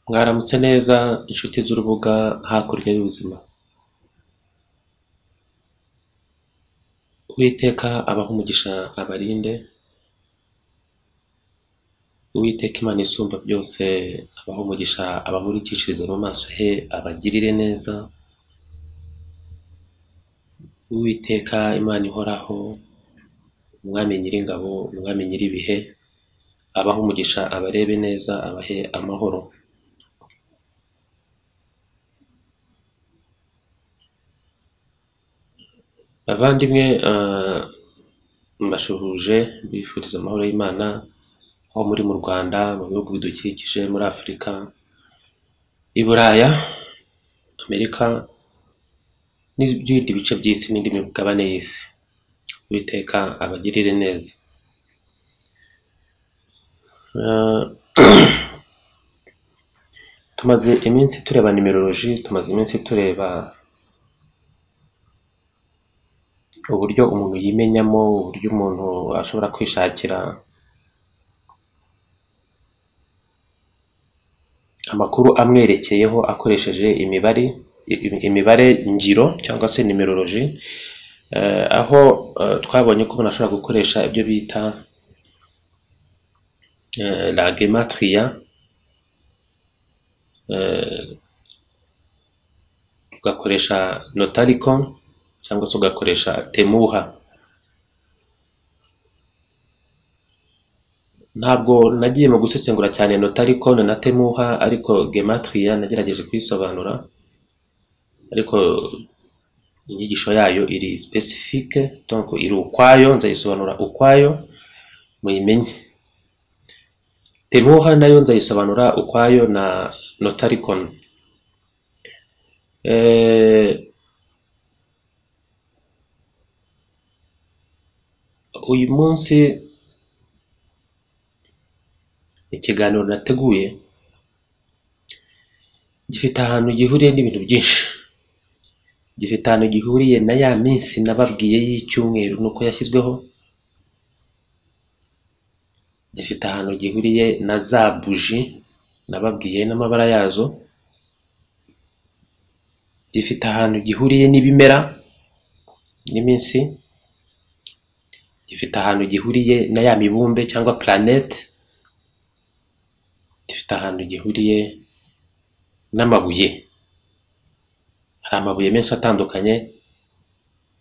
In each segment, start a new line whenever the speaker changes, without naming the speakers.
Mwaramutse neza inshuti z'urubuga hakurya y'ubuzima, Uwiteka abahe umugisha abarinde, Uwiteka Imana isumba byose abahe umugisha abamurikishirize mu maso he abagirire neza, Uwiteka Imana ihoraho, Umwami Nyiringabo, Umwami Nyiribihe, abahe umugisha abarebe neza abahe amahoro. Bavandimwe eh, mbasuhuje mbifuriza amahoro y'Imana aho muri mu Rwanda, mu bihugu bidukikije, muri Afurika, i Buraya, Amerika n'ibindi bice by'isi n'indi migabane y'isi. Uwiteka abagirire neza. Eh, tumaze iminsi tureba nimeroloji, tumaze iminsi tureba uburyo umuntu yimenyamo, uburyo umuntu ashobora kwishakira amakuru amwerekeyeho akoresheje imibare, i- imibare ngiro cyangwa se nimeroloji, eh, aho eh, twabonye ko umuntu ashobora gukoresha ibyo bita eh, la gematria, ugakoresha notariko cyangwa se ugakoresha temuha. Ntabwo nagiye mu gusesengura cyane notarikone na temuha, ariko gematriya nagerageje kuyisobanura, ariko inyigisho yayo iri specifique, donc iri ukwayo, nzayisobanura ukwayo muyimenye. Temuha nayo nzayisobanura ukwayo na notarikone. Eh, uyu munsi ikiganiro nateguye gifite ahantu gihuriye n'ibintu byinshi. Gifite ahantu gihuriye na ya minsi nababwiye y'icyumweru nuko yashyizweho, gifite ahantu gihuriye na za buji nababwiye n'amabara yazo, gifite ahantu gihuriye n'ibimera n'iminsi, gifite ahantu gihuriye na ya mibumbe cyangwa planete, gifite ahantu gihuriye n'amabuye. Hari amabuye menshi atandukanye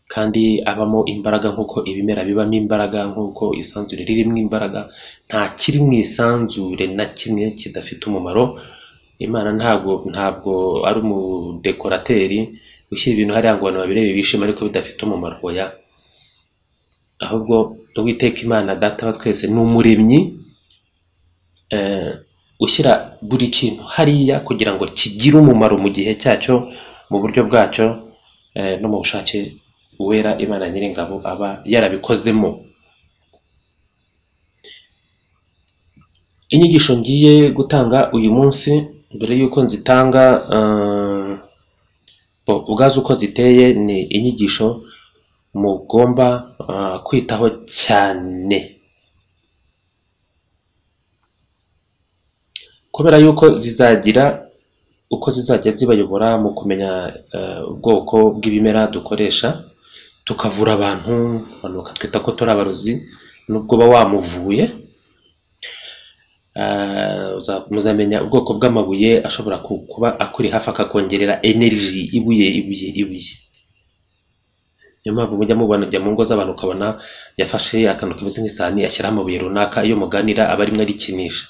kandi abamo imbaraga nk'uko ibimera bibamo imbaraga, nk'uko isanzure ririmo imbaraga. Nta kiri mu isanzure na kimwe kidafite umumaro. Imana ntabwo ntabwo ari umudekorateri ushyira ibintu hariya ngo abantu babirebe bishime ariko bidafite umumaro. Oya, ahubwo Uwiteka Imana Data wa twese ni umuremyi eh, ushyira buri kintu hariya kugira ngo kigire umumaro mu gihe cyacyo, mu buryo bwacyo eh, no mu bushake uwera Imana Nyiringabo aba yarabikozemo. Inyigisho ngiye gutanga uyu munsi mbere y'uko nzitanga eh, bo, ubwazo uko ziteye ni inyigisho mugomba eh, kwitaho cyane kubera yuko zizagira uko zizajya zibayobora mu kumenya eh, ubwoko bw'ibimera dukoresha tukavura abantu abantu bakatwita ko turi abarozi nubwo uba wamuvuye eh, uza- muzamenya ubwoko bw'amabuye ashobora ku- kuba akuri hafi akakongerera energy ibuye ibuye ibuye niyo mpamvu mujya mubona jya mu ngo z'abantu ukabona yafashe akantu kameze nk'isahani ashyiraho amabuye runaka iyo muganira aba arimo arikinisha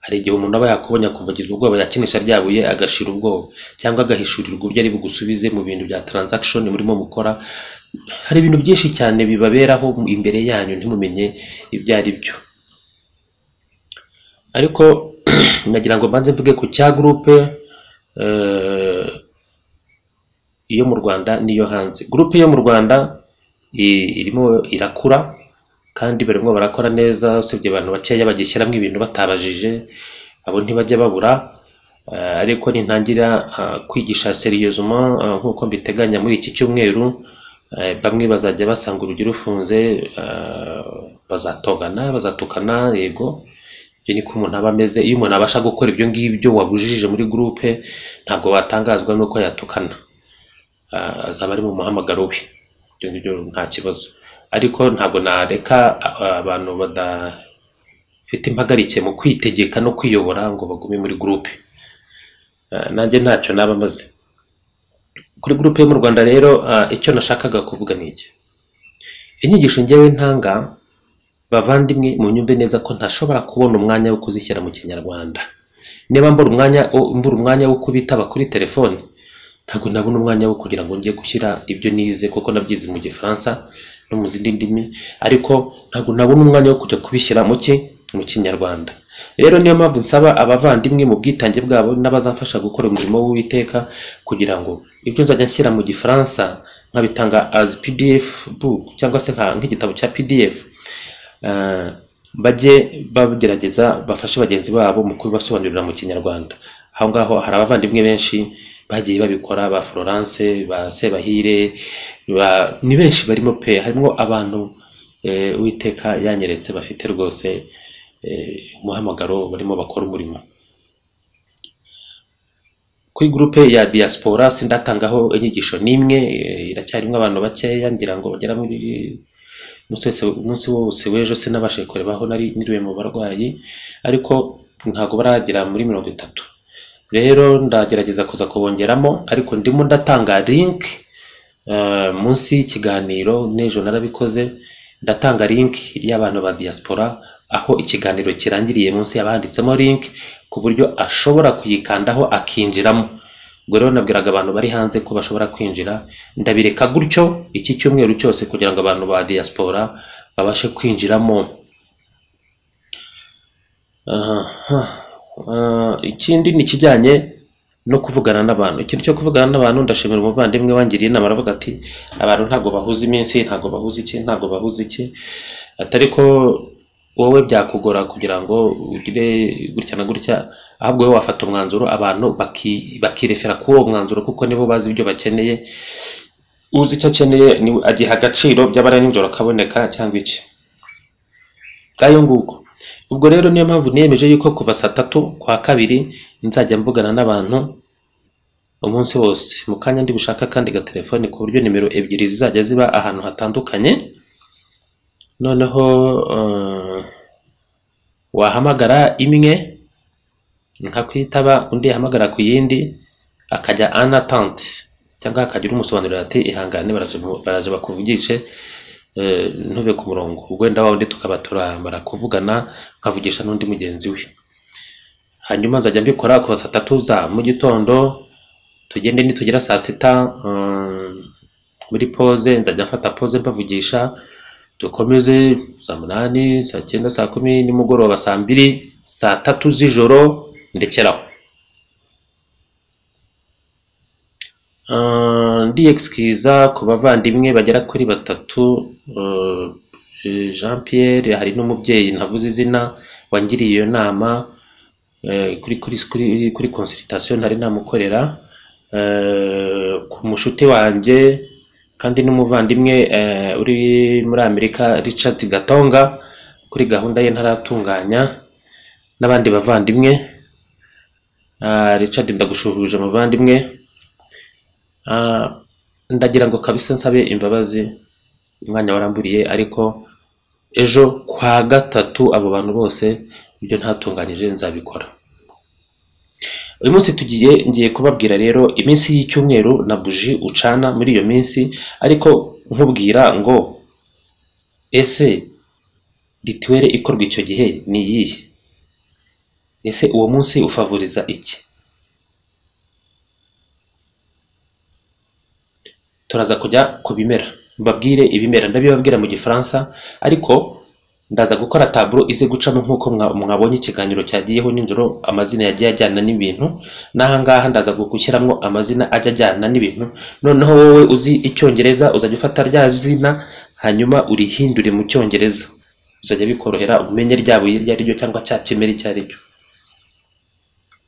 hari igihe umuntu aba yakubonye akuvugiza ubwoba yakinisha rya buye agashira ubwoba cyangwa agahishurirwa ibyo ari bugusubize mu bintu bya transaction murimo mukora hari ibintu byinshi cyane bibaberaho imbere yanyu ntimumenye ibyo ari byo ariko nagira ngo mbanze mvuge ku cya groupe eh, iyo mu Rwanda n'iyo hanze groupe yo mu Rwanda i- irimo irakura kandi barimo barakora neza usibye abantu bakeya bagishyiramo ibintu batabajije abo ntibajya babura eh, ariko nintangira ah, kwigisha seriyeusement ah, nk'uko mbiteganya muri iki cyumweru eh, bamwe bazajya basanga urugi rufunze eh, bazatogana bazatukana yego ibyo niko umuntu aba ameze iyo umuntu abasha gukora ibyo ngibyo wabujije muri gurupe ntabwo watangazwa n'uko yatukana Ah, azaba ari mu muhamagaro we ibyo ngibyo nta kibazo ariko ntabwo nareka ah, abantu badafite impagarike mu kwitegeka no kwiyobora ngo bagume muri gurupe Ah, nanjye ntacyo naba maze kuri gurupe yo mu rwanda rero ah, icyo nashakaga kuvuga ni iki inyigisho ngewe ntanga bavandimwe mu nyumve neza ko ntashobora kubona umwanya wo kuzishyira mu kinyarwanda niba mbura umwanya mbura umwanya wo kubitaba kuri telefone ntabwo nabona umwanya wo kugira ngo njye gushyira ibyo nize kuko nabyize mu gifaransa no mu zindi ndimi ariko ntabwo nabona umwanya wo kujya kubishyira mu ki mu kinyarwanda rero niyo mpamvu nsaba abavandimwe mu bwitange bwabo n'abazafasha gukora umurimo w'uwiteka kugira ngo ibyo nzajya nshyira mu gifaransa nkabitanga as pdf book cyangwa se nka- nk'igitabo cya pdf eh, bajye bagerageza bafashe bagenzi babo mu kubibasobanurira mu kinyarwanda aho ngaho hari abavandimwe benshi bagiye babikora ba florence ba sebahire ba- ni benshi barimo pe harimo abantu eh, uwiteka yanyeretse bafite rwose eh, umuhamagaro barimo bakora umurimo kuri gurupe ya diaspora sindatangaho inyigisho n'imwe eh, iracyarimo abantu bakeya ngira ngo bagera muri umunsi wese- umunsi wose w'ejo sinabashije kurebaho nari niriwe mu barwayi ariko ntabwo baragera muri mirongo itatu rero ndagerageza kuza kubongeramo ariko ndimo ndatanga link eh, munsi y'ikiganiro n'ejo narabikoze ndatanga link y'abantu ba diaspora aho ikiganiro kirangiriye munsi yabanditsemo link ku buryo ashobora kuyikandaho akinjiramo ubwo rero nabwiraga abantu bari hanze ko bashobora kwinjira ndabireka gutyo iki cyumweru cyose kugira ngo abantu ba diaspora babashe kwinjiramo Aha. Ah, ikindi ni ikijyanye no kuvugana n'abantu ikintu cyo kuvugana n'abantu ndashimira umuvandimwe wangiriye inama aravuga ati abantu ntabwo bahuza iminsi ntabwo bahuza iki ntabwo bahuza iki atari ko wowe byakugora kugira ngo ugire gutya na gutya ahubwo wowe wafata umwanzuro abantu baki- bakirefera kuri uwo mwanzuro kuko nibo bazi ibyo bakeneye uzi icyo akeneye ni agiha agaciro by'abara nijoro akaboneka cyangwa iki bwayo nguko ubwo rero niyo mpamvu niyemeje yuko kuva saa tatu kwa kabiri nzajya mvugana n'abantu umunsi wose mu kanya ndi bushaka kandi gatelefone ku buryo nimero ebyiri zizajya ziba ahantu hatandukanye noneho eh, wahamagara imwe nkakwitaba undi yahamagara ku yindi akajya anatante cyangwa akajya urumusobanurira ati ihangane baraje mu- baraje bakuvugishe eh, ntube ku murongo ubwo wenda wa wundi tukaba turamara kuvugana nkavugisha n'undi mugenzi we hanyuma nzajya mbikora kuva saa tatu za mu gitondo tugende nitugera saa sita eh, muri pause nzajya mfata pause mbavugisha dukomeze saa munani saa cyenda saa kumi nimugoroba saa mbiri saa tatu z'ijoro ndekeraho Ah, ndiyegisikiza ku bavandimwe bagera kuri batatu eh, eh, Jean Pierre hari n'umubyeyi ntavuze izina wangiriye iyo nama eh, kuri kuri kuri kuri consultation ntari namukorera eh, ku mushuti wanjye kandi n'umuvandimwe eh, uri muri Amerika Richard Gatonga kuri gahunda ye ntaratunganya n'abandi bavandimwe Ah, Richard ndagushuhuje muvandimwe Ah, ndagira ngo kabisa nsabe imbabazi umwanya waramburiye ariko ejo kwa gatatu abo bantu bose ibyo ntatunganyije nzabikora uyu munsi tugiye ngiye kubabwira rero iminsi y'icyumweru na buji ucana muri iyo minsi ariko nkubwira ngo ese rituwere ikorwa icyo gihe ni iyihe ese uwo munsi ufavuriza iki turaza kujya ku bimera mbabwire ibimera ndabibabwira mu gifaransa ariko ndaza gukora taburo ize gucamo nk'uko mwa- mwabonye ikiganiro cyagiyeho nijoro amazina yagiye ajyana n'ibintu n'ahangaha ndaza gushyiramo amazina ajya ajyana n'ibintu noneho wowe uzi icyongereza uzajya ufata rya zina hanyuma urihindure mu cyongereza bizajya bikorohera umenye rya buye iryo ari ryo cyangwa cya kimera icyo ari cyo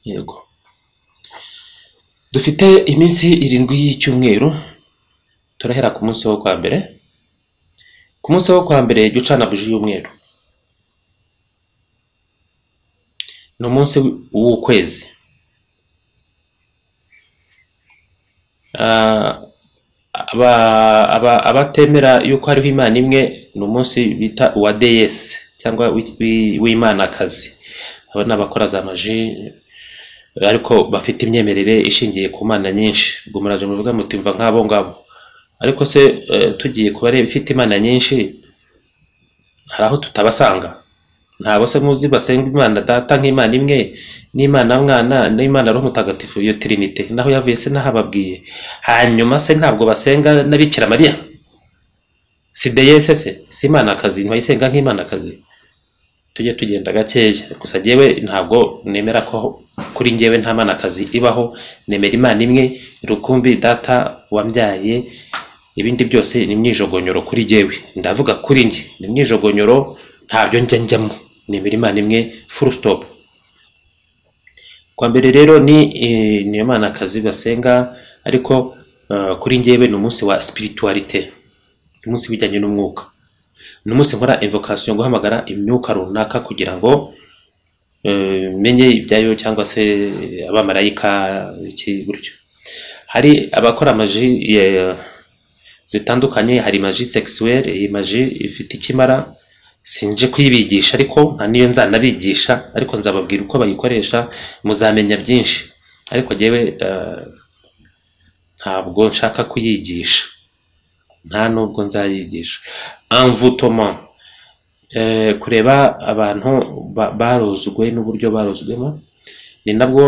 yego dufite iminsi irindwi y'icyumweru turahera ku munsi wo kwa mbere ku munsi wo kwa mbere jya ucana buji y'umweru ni umunsi w'ukwezi Ah, aba- aba- abatemera yuko hariho imana imwe ni umunsi bita uwa deyesi cyangwa w'i- w'i- w'imanakazi aba ni abakora za maji ariko bafite imyemerere ishingiye ku mana nyinshi ubwo muraje muvuga muti mva nk'abo ngabo ariko se eh, tugiye ku bareba ifite imana nyinshi hari aho tutabasanga ntabwo se muzi basenga imana data nk'imana imwe n'imana mwana n'imana roho mutagatifu iyo tirinite naho yavuye se nahababwiye hanyuma se ntabwo basenga na bikira mariya si deyese se si imanakazi ntibayisenga nk'imanakazi tujye tugenda gakeya gusa jyewe ntabwo nemera ko kuri njyewe nta manakazi ibaho nemera imana imwe rukumbi data wambyaye ibindi byose ni imyijogonyoro kuri jyewe ndavuga kuri njye ni imyijogonyoro ntabyo njya njyamo nemera imana imwe full stop kwa mbere rero ni eh, niyo mana akazi basenga ariko eh, kuri njyewe ni umunsi wa spiritualite ni umunsi bijyanye n'umwuka ni umunsi nkora invocation guhamagara imyuka runaka kugira ngo eh, menye ibyayo cyangwa se abamarayika iki gutyo hari abakora amaji eh, zitandukanye hari maji sexuelle iyi maji ifite ikimara sinje kuyibigisha ariko nta n'iyo nzanabigisha ariko nzababwira uko bayikoresha muzamenya byinshi ariko jyewe eh, ntabwo nshaka kuyigisha nta nubwo nzayigisha envoûtement eh, kureba abantu ba- barozwe n'uburyo barozwemo ni nabwo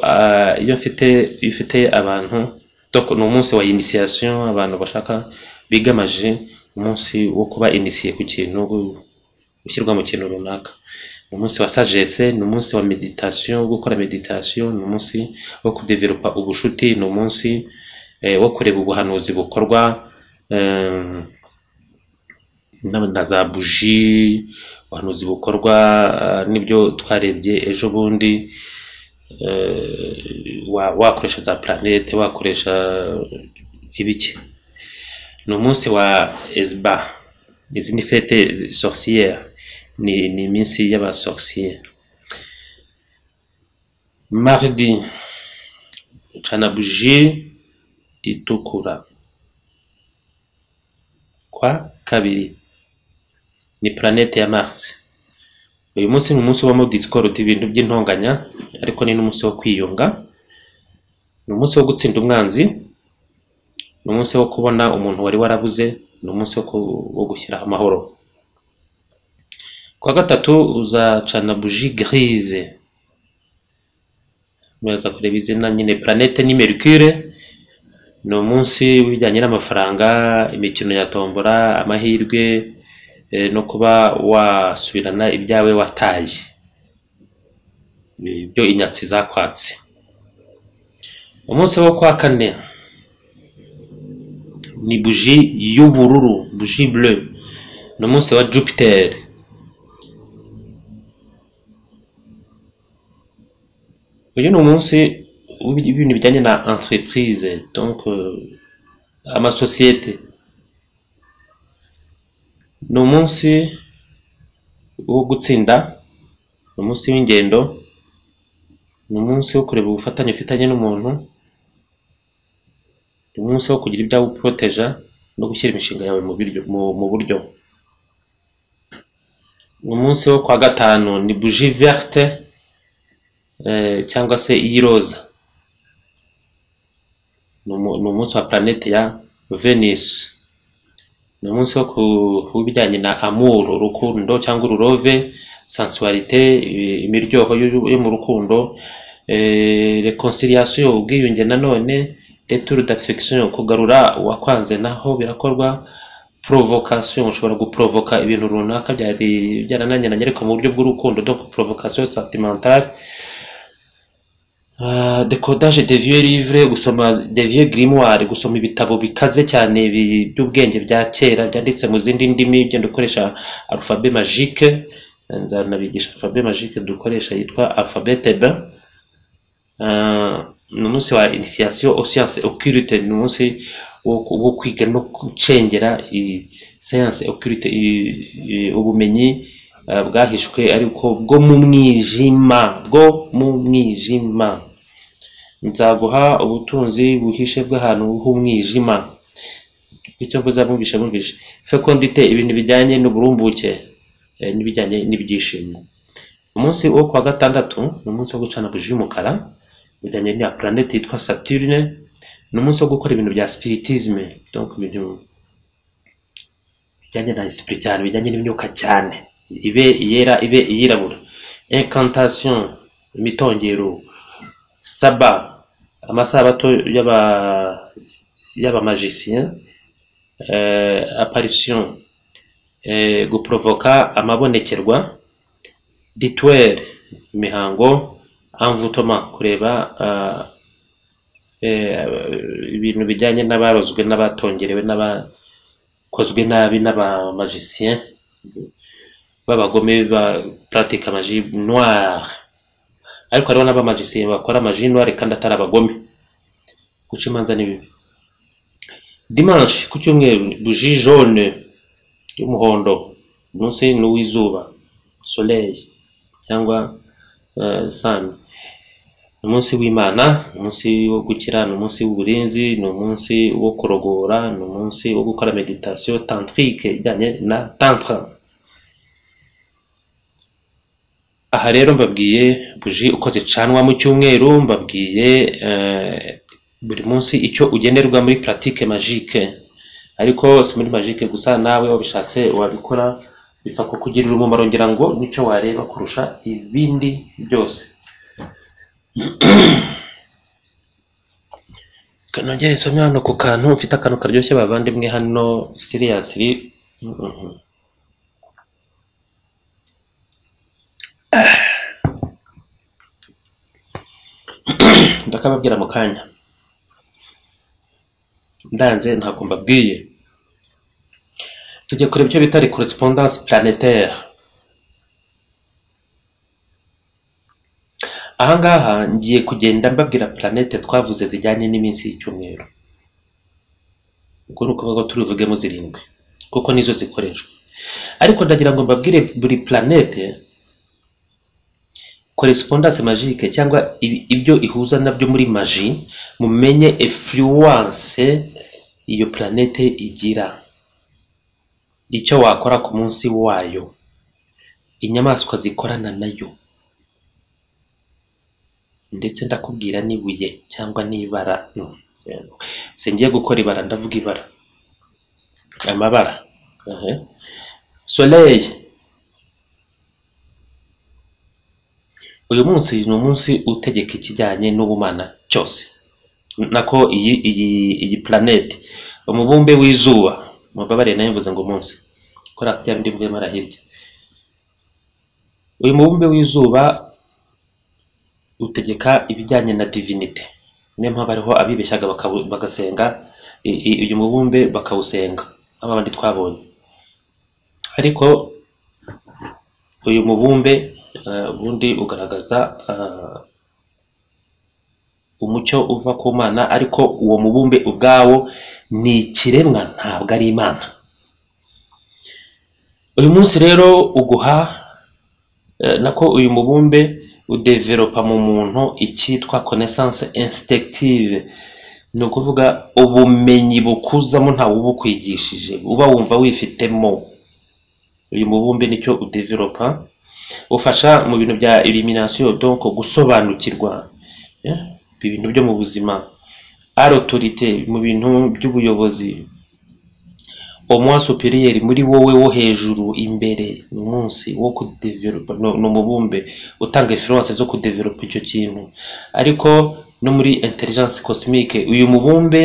ah, iyo mfite iyo mfite abantu donc ni umunsi wa initiation abantu bashaka bigamaje umunsi wo kuba initié ku kintu gushyirwa mu kintu runaka ni umunsi wa sagesse ni umunsi wa meditation wo gukora meditation ni umunsi wo kudevelopa ubushuti ni umunsi eh, wo kureba ubuhanuzi bukorwa eh, na na za buji ubuhanuzi bukorwa eh, n'ibyo twarebye ejo bundi eh, wa- wakoresha za planete wakoresha ibiki ni umunsi wa esba izi ni fete zi- sorcière ni ni iminsi y'abasorcière mardi ucana buji itukura kwa kabiri ni planete ya mars uyu munsi ni umunsi ubamo disikorote ibintu by'intonganya ariko ni n'umunsi wo kwiyunga ni umunsi wo gutsinda umwanzi ni umunsi wo kubona umuntu wari warabuze ni umunsi wo, ku, wo gushyiraho amahoro kwa gatatu uzacana buji grise muraza kureba izina nyine planete ni mercure ni umunsi w'ibijyanye n'amafaranga imikino ya tombora amahirwe eh, no kuba wasubirana ibyawe wataye ibyo inyatsi zakwatse umunsi wo kwa kane ni buji y'ubururu buji bleu ni umunsi wa jupiter uyu ni umunsi w'ibintu bijyanye na entreprise donc euh, amasosiyete ni umunsi wo gutsinda ni umunsi w'ingendo ni umunsi wo kureba ubufatanye ufitanye n'umuntu ni umunsi wo kugira ibyawe uporoteja no gushyira imishinga yawe mu biryo mu, mu buryo ni umunsi wo kwa gatanu ni buji verte eh, cyangwa se iy'iroza ni umu- ni umunsi wa planete ya venus ni umunsi wo ku- kubijyanye na amour urukundo cyangwa ururove sensualite i- imiryoho y'u- yo mu rukundo eh, reconciliation ubwiyunge nanone retour d'affection kugarura uwakwanze naho birakorwa provocation ushobora guprovoka ibintu runaka byari byarananiranye ariko mu buryo bw'urukundo donc provocation sentimentale Ah, decodage de vieux livres gusoma de vieux grimoire gusoma ibitabo bikaze cyane bi- by'ubwenge bya kera byanditse mu zindi ndimi ugenda ukoresha alphabet magique Eh, nzanabigisha alphabet magique dukoresha yitwa alphabet hebreu Ah, ni umunsi wa initiation aux sciences occultes ni umunsi wo wo kwiga no gucengera i- science occulte i- i- ubumenyi eh, bwahishwe ariko bwo mu mwijima bwo mu mwijima nzaguha ubutunzi buhishe bw'ahantu h'umwijima bityo mvuze abumvishe bumvishe fekondite ibintu bijyanye n'uburumbuke eh, n'ibijyanye n'ibyishimo umunsi wo kuwa gatandatu ni umunsi wo gucana buji y'umukara ujyanye na planete yitwa Saturne ni umunsi wo gukora ibintu bya spiritisme donc ibintu bijyanye na spiritual bijyanye n'imyuka cyane ibe iyera ibe iyirabura incantation imitongero saba amasabato y'aba y'abamagicien eh, apparition eh, guprovoka amabonekerwa rituel imihango envoûtement kureba ah, eh, ibintu bijyanye n'abarozwe n'abatongerewe n'abakozwe nabi n'abamagicien b'abagome ba pratique magie noire ariko hariho n'abamagicien bakora magie noire kandi atari abagome guca imanza ni bibi dimanche ku cyumweru buji jaune y'umuhondo umunsi ni uw'izuba soleil cyangwa eh, sun ni umunsi w'imana ni umunsi wo gukira ni umunsi w'uburinzi ni umunsi wo kurogora ni umunsi wo gukora meditation tantrique ijyanye na tantra aha rero mbabwiye buji uko zicanwa mu cyumweru mbabwiye eh, buri munsi icyo ugenerwa muri pratique magique ariko si muri magique gusa nawe wabishatse wabikora bipfa kukugirira umumaro ngira ngo nicyo wareba kurusha ibindi byose kanongere isome hano ku kantu mfite akantu karyoshye bavandimwe hano siriyasiri ndakababwira mu kanya ndanze ntabwo mbabwiye tujya kureba icyo bita correspondance planétaire ahangaha ngiye kugenda mbabwira planete twavuze zijyanye n'iminsi y'icyumweru ubwo ni ukuvuga ko turivugemo zirindwi kuko nizo zikoreshwa ariko ndagira ngo mbabwire buri planete correspondance magique cyangwa ibi- ibyo ihuza nabyo muri magi mumenye effluence iyo planete igira icyo wakora ku munsi wayo inyamaswa zikorana nayo ndetse ndakubwira n'ibuye cyangwa n'ibara Mm, yego. singiye gukora ibara ndavuga ibara amabara ehe. soleil uyu munsi ni umunsi utegeka ikijyanye n'ubumana cyose nako iyi iyi iyi planete umubumbe w'izuba mubabarire nayo mvuze ngo umunsi kora bya bindi mvuyemo hirya uyu mubumbe w'izuba utegeka ibijyanye na divinite niyo mpamvu hariho abibeshyaga bakawu- bagasenga i- i- uyu mubumbe bakawusenga nk'aba bandi twabonye ariko uyu mubumbe eh, ubundi ugaragaza eh, umucyo uva ku mana ariko uwo mubumbe ubwawo ni ikiremwa ntabwo ari imana uyu munsi rero uguha eh, nako uyu mubumbe udeveropa mu muntu icyitwa connaissance instinctive ni ukuvuga ubumenyi bukuzamo ntawe ubukwigishije uba wumva wifitemo uyu mubumbe nicyo udeveropa ufasha mu bintu bya elimination donc gusobanukirwa eh, ibintu byo mu buzima autorite mu bintu by'ubuyobozi umwa superieur muri wowe wo hejuru imbere ni umunsi wo kudeveropa ni ni umubumbe utanga influence zo kudeveropa icyo kintu ariko no muri intelligence cosmique uyu mubumbe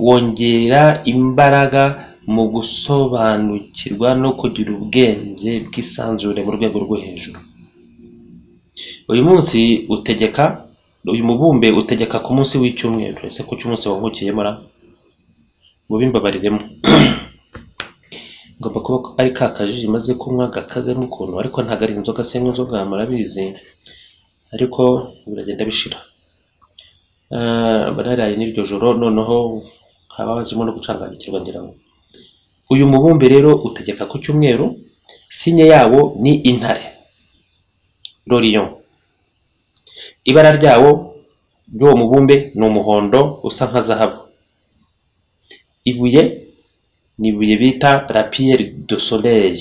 wongera imbaraga mu gusobanukirwa no kugira ubwenge bwisanzure mu rwego rwo hejuru uyu munsi utegeka uyu mubumbe utegeka ku munsi w'icyumweru ese ku cy'umunsi wavukiyemo ra mubimbabariremo ngomba kuba ari ka kajiji maze kunywa gakazemo ukuntu ariko ntabwo ari inzoga senywa inzoga murabizi ariko biragenda bishira Eh, bararaye n'iryo joro noneho haba hajemo no gucanganyikirwa ngira ngo uyu mubumbe rero utegeka ku cyumweru sinye yawo ni intare rorion ibara ryawo ry'uwo mubumbe ni umuhondo usa nka zahabu ibuye ni ibuye bita la pierre de soleil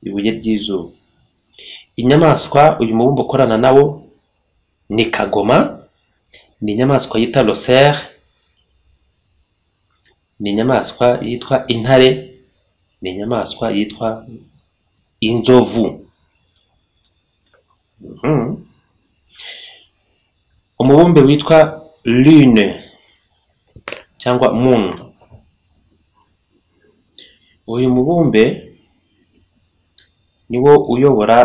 ibuye ry'izuba inyamaswa uyu mubumbe ukorana nawo ni kagoma ni inyamaswa yita rosere ni inyamaswa yitwa intare ni inyamaswa yitwa inzovu Mhm. umubumbe witwa lune cyangwa moon uyu mubumbe niwo uyobora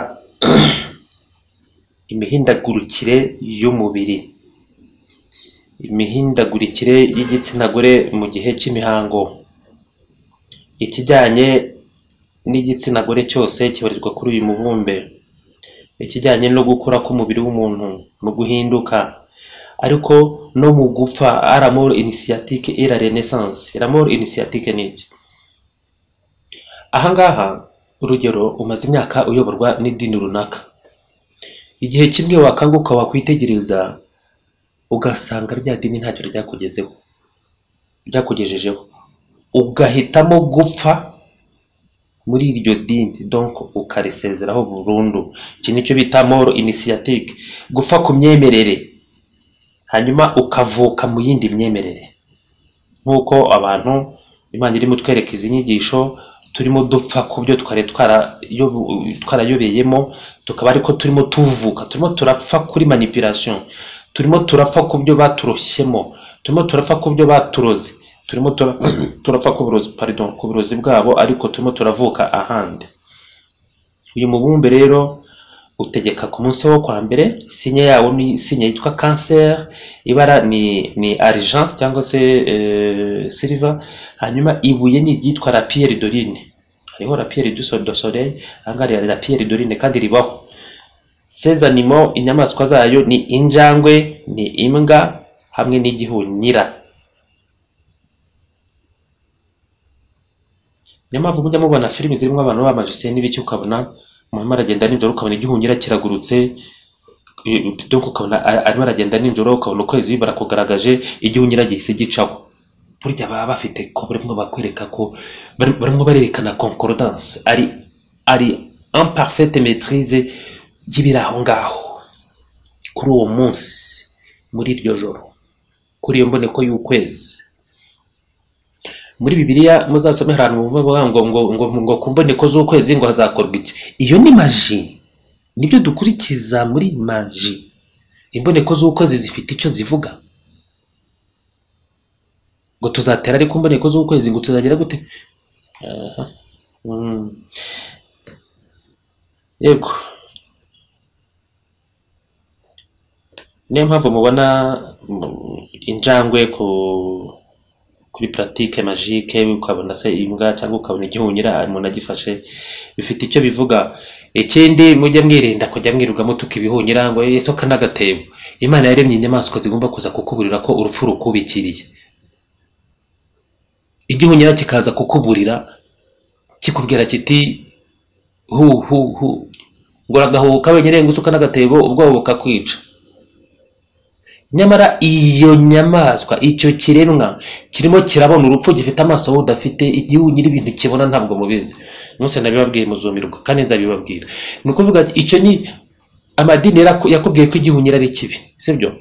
imihindagurikire y'umubiri imihindagurikire y'igitsina gore mu gihe cy'imihango ikijyanye n'igitsina gore cyose kibarirwa kuri uyu mubumbe ikijyanye no gukura k'umubiri w'umuntu mu guhinduka ariko no mu gupfa aramoro inisiyatique et la renaissance aramoro inisiyatique ni iki ahangaha urugero umaze imyaka uyoborwa n'idini runaka igihe kimwe wakanguka wakwitegereza ugasanga rya dini ntacyo ryakugezeho ryakugejejeho ugahitamo gupfa muri iryo dini donc ukarisezeraho burundu iki nicyo bita moro inisiyatique gupfa ku myemerere hanyuma ukavuka mu yindi myemerere nk'uko abantu imana irimo twereka izi nyigisho turimo dupfa ku byo twari twarayobo- twarayobeyemo tukaba ariko turimo tuvuka turimo turapfa kuri manipulation turimo turapfa ku byo baturoshyemo turimo turapfa ku byo baturoze turimo tura- turapfa ku burozi pardon ku burozi bwabo ariko turimo turavuka ahandi uyu mubumbe rero utegeka ku munsi wo kwa mbere sinye yawo ni sinye yitwa cancer ibara ni ni argent cyangwa se eh, silver hanyuma ibuye ni iryitwa la pierre dorine hariho la pierre du sol- de soleil ahangaha hari la pierre dorine kandi ribaho ces animaux inyamaswa zayo ni injangwe ni imbwa hamwe n'igihunyira niyo mpamvu mujya mubona filimi zirimo abantu bamajise n'ibiki ukabona umuntu aragenda nijoro ukabona igihunyira kiragurutse eh, donc ukabona a- arimo aragenda nijoro ukabona ukwezi barakugaragaje igihunyira gihise gicaho burya baba bafite ko barimo bakwereka ko bari- barimo barerekana concordance ari ari imparfaite maîtrise y'ibiri aho ngaho kuri uwo munsi muri iryo joro kuri iyo mboneko y'ukwezi muri bibiliya muzasome hari ahantu buvuga ngo ngo ngo ngo ku mboneko z'ukwezi ngo hazakorwa iki iyo ni maji nibyo dukurikiza muri maji imboneko z'ukwezi zifite icyo zivuga ngo tuzatera ariko imboneko z'ukwezi ngo tuzagira gute Aha. Mm. yego niyo mpamvu mubona mm, injangwe ku kuri puratike magike ukabona se imbwa cyangwa ukabona igihunyira umuntu agifashe bifite icyo bivuga ikindi mujye mwirinda kujya mwirirwa mutuka ibihunyira ngo yesoka n'agatebo imana yaremye inyamaswa zigomba kuza kukuburira ko urupfu rukubikiriye igihunyira kikaza kukuburira kikubwira kiti hu hu hu ngo uragahuka wenyine ngo usuka n'agatebo ubwoba bukakwica nyamara iyo nyamaswa icyo kiremwa kirimo kirabona urupfu gifite amaso wowe udafite igihugu nyiri ibintu kibona ntabwo mubizi munsi nabibabwiye muzumirwa kandi nzabibabwira ni ukuvuga ati, icyo ni amadini yaraku- yakubwiye ko igihunyira ari kibi sibyo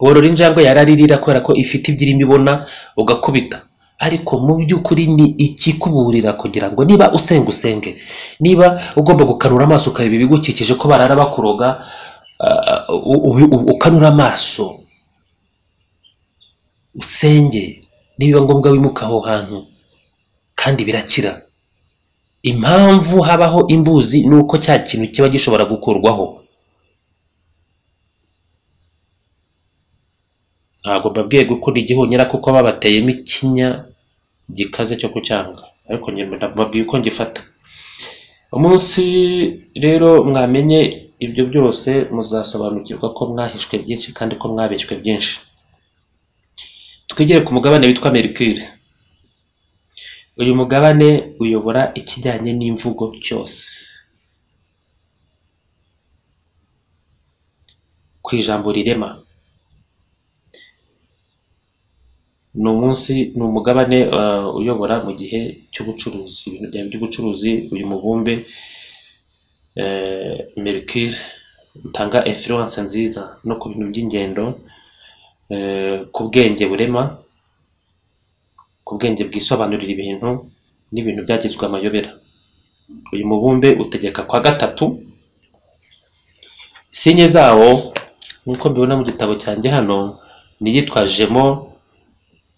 worora injangwe yararirira kubera ko ifite ibyo irimo ibona ugakubita ariko mu by'ukuri ni ikikuburira kugira ngo niba usenga usenge niba ugomba gukanura amaso ukareba ibigukikije ko barara bakuroga ah, u- u- u- ukanura amaso usenge nibiba ngombwa wimuka aho hantu kandi birakira impamvu habaho imbuzi ni uko cya kintu kiba gishobora gukurwaho ntabwo mbabwiye gukunda igihunyira kuko babateyemo ikinya gikaze cyo kucyanga ariko njye mbabwiye uko ngifata umunsi rero mwamenye ibyo byose muzasobanukirwa ko mwahishwe byinshi kandi ko mwabeshywe byinshi twigire ku mugabane witwa merikire uyu mugabane uyobora ikijyanye n'imvugo cyose ku ijambo rirema ni umunsi ni umugabane uh, uyobora mu gihe cy'ubucuruzi ibintu byawe by'ubucuruzi uyu mubumbe eh, mercure utanga influence nziza no ku bintu by'ingendo eh, ku bwenge burema ku bwenge bwisobanurira ibintu n'ibintu byagizwe amayobera uyu mubumbe utegeka kwa gatatu sinye zawo nk'uko mbibona mu gitabo cyanjye hano ni iyitwa jemo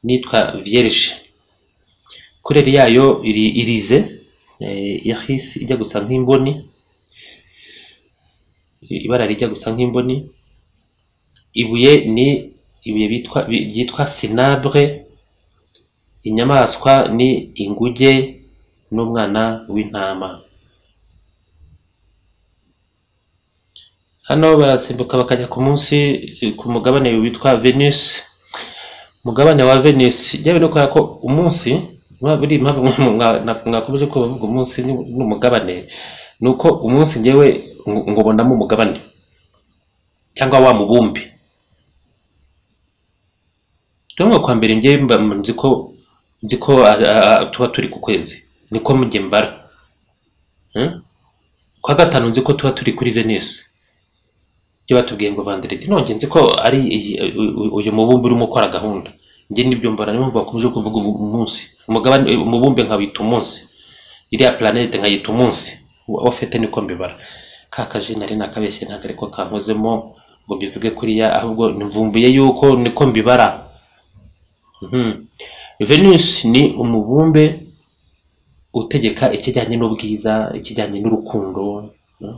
n'iyitwa vierge kureri yayo iri irize eh, yahise ijya gusa nk'imboni ibara rijya gusa nk'imboni ibuye ni ibuye bitwa bi- ryitwa sinabre inyamaswa ni inguge n'umwana w'intama hano barasimbuka bakajya ku munsi ku mugabane witwa venus mugabane wa venus jyawe no kubera ko umunsi mwa- buri mpamvu mwa- mwa- na- mwakomeje ko bavuga umunsi ni- n'umugabane ni uko umunsi njyewe ngo- ngubonamo umugabane cyangwa wa mubumbe rero mu kwa mbere njyewe mba nzi ko nzi ko a- a- a- tuba turi ku kwezi niko mujye mbara Eh? kwa gatanu nzi ko tuba turi kuri venus ibyo batubwiye ngo vandereti nonjye nzi ko ari iyi- u- u- uyu mubumbe urimo ukora gahunda njye nibyo mbara niyo mpamvu bakomeje kuvuga ubu- umunsi umugabane umubumbe nkawita umunsi iriya planete nkayita umunsi wafete niko mbibara ka kaje nari nakabeshye ntabwo ariko kankozemo ngo mbivuge kuriya ahubwo mvumbuye yuko niko mbibara Mhm. venus ni umubumbe utegeka ikijyanye n'ubwiza ikijyanye n'urukundo mhm.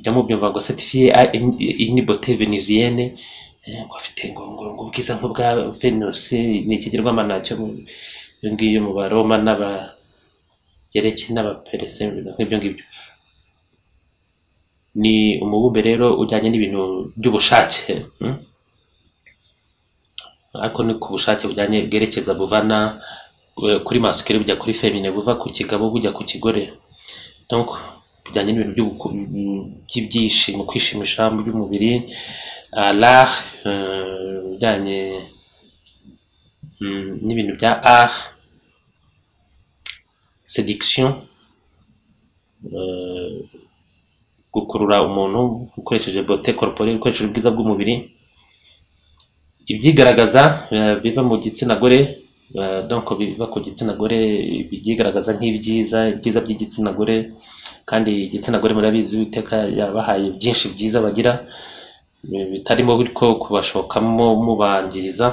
byamubyumva ngo certifié a une une beauté vénusienne Eh, ngo afite ngo ngo ngo ubwiza nk'ubwa venus ni ikigirwamana cyo mu iyo ngiyo mu baroma n'abagereki n'abaperese nk'ibyo ngibyo ni umubumbe rero ujyanye n'ibintu by'ubushake mhm. ariko ni ku bushake bujyanye bwerekeza buvana eh, kuri masikere bujya kuri femine buva ku kigabo bujya ku kigore donc bijyanye n'ibintu by'ubuku- by'ibyishimo kwishimisha mu by'umubiri ah, l'art eh, bijyanye mm, n'ibintu bya art seduction eh, gukurura umuntu ukoresheje beauté corporelle ukoresheje ubwiza bw'umubiri ibyigaragaza eh, biva mu gitsina gore eh, donc biva ku gitsina gore ibyigaragaza nk'ibyiza ibyiza by'igitsina gore kandi igitsina gore murabizi uwiteka yabahaye byinshi byiza bagira eh, bitarimo bityo kubashokamo mubangiriza